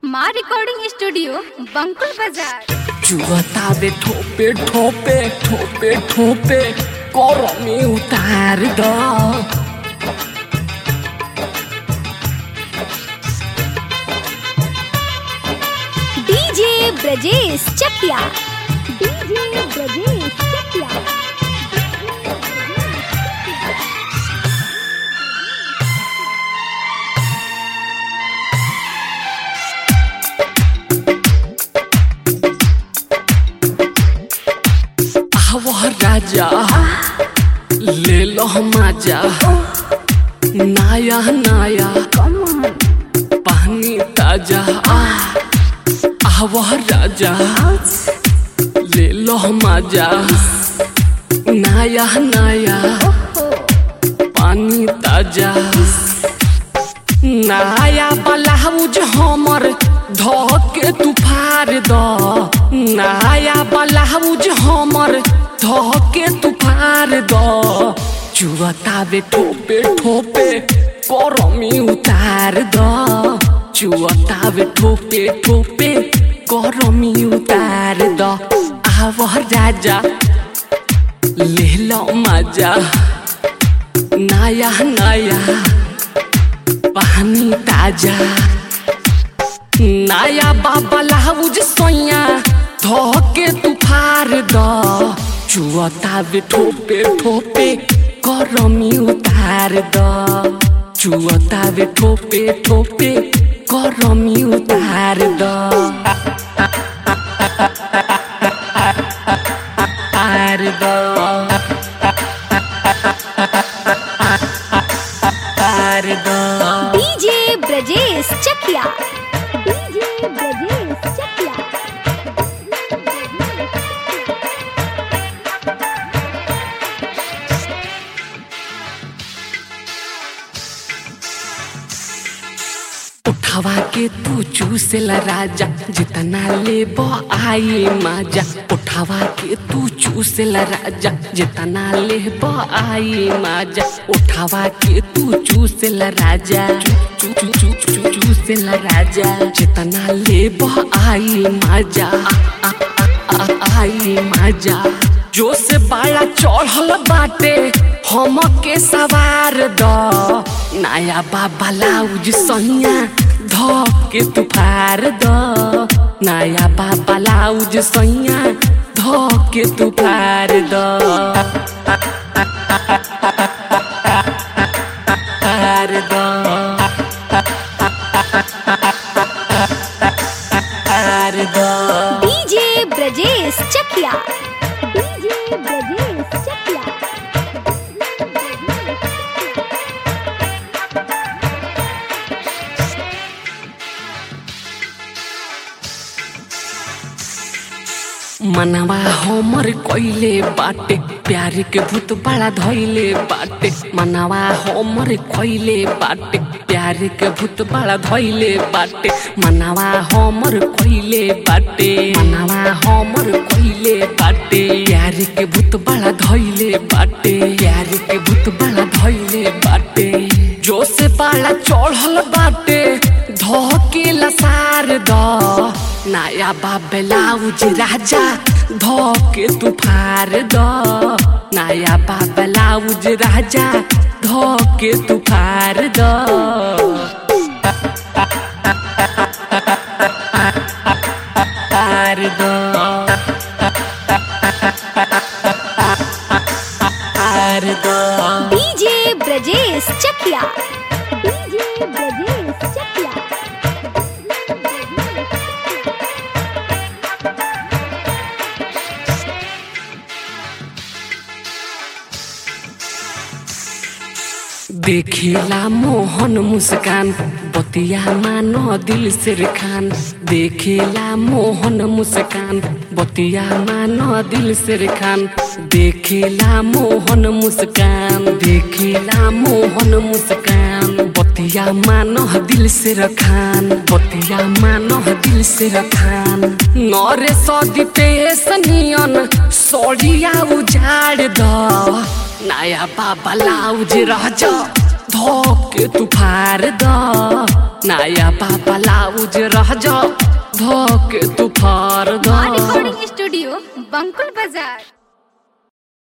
माँ recording studio बंकुल बाजार चुवतावे ठोपे ठोपे ठोपे ठोपे करमी उतार द डीजे ब्रजेश चकिया डीजे ब्रजेश चकिया आव राजा ले लो माजा नाया नाया पानी ताजा आव राजा ले लो माजा नाया नाया पानी ताजा नाया ब्लाउज हमर धके तू फाड़ द नाया ब्लाउज हमर धके तू फाड़ द चुअतावे ठोपे ठोपे करमी उतार द चुअतावे ठोपे ठोपे करमी उतार द आव राजा ले लो मजा नया नया पानी ताजा नया बाबा लाउज सोया धोके तू फार द चुअतावे ठोपे ठोपे करमी उतार द चुअतावे ठोपे ठोपे करमी उतार द तार द तार द डीजे ब्रजेश चकिया डीजे ब्रजेश चकिया उठावा के तू चूसेला राजा जितना ले आई माजा उठावा के तू चूसेला राजा जितना ले आई माजा उठावा के तू चूसेला राजा चू चू चू चू चू चूसेला राजा जितना ले आई माजा आ, आ, आ, आ, आई माजा जो से बाड़ा चढ़ल बाटे हम के सवार द नया बाबा लाउज सहिया ध के तू फार द नया बाबा लाउज सहिया ध के तू फार द फार द फार द डीजे ब्रजेश चकिया डीजे ब्रजेश चकिया मनवा हमर कइले बाटे प्यार के भूत बड़ा धइले बाटे मनवा हमर कइले बाटे प्यार के भूत बड़ा धइले बाटे मनवा हमर कइले बाटे मनवा हमर कइले बाटे प्यार के भूत बड़ा धइले बाटे प्यार के भूत बड़ा धइले बाटे जो से बड़ा चढ़ल बाटे धके लसार द नया बाबे लाउज राजा धके तू फार द नया बाबे लाउज राजा धके तू फार द फार द फार द डीजे ब्रजेश चकिया डीजे ब्रजेश चकिया देखेला मोहन मुस्कान बतिया मानो दिल से खान देखेला मोहन मुस्कान बतिया मानो दिल से खान देखेला मोहन मुस्कान देखेला मोहन मुस्कान बतिया मानो दिल से रखान बतिया मानो दिल से रखान नरे सदी पे सनियन सड़िया उजाड़ द नया बाबा लाउज राजा धोके तू फार द नया पापा लाउज रह जा धोके तू फार दा रिकॉर्डिंग स्टूडियो बंकुल बाजार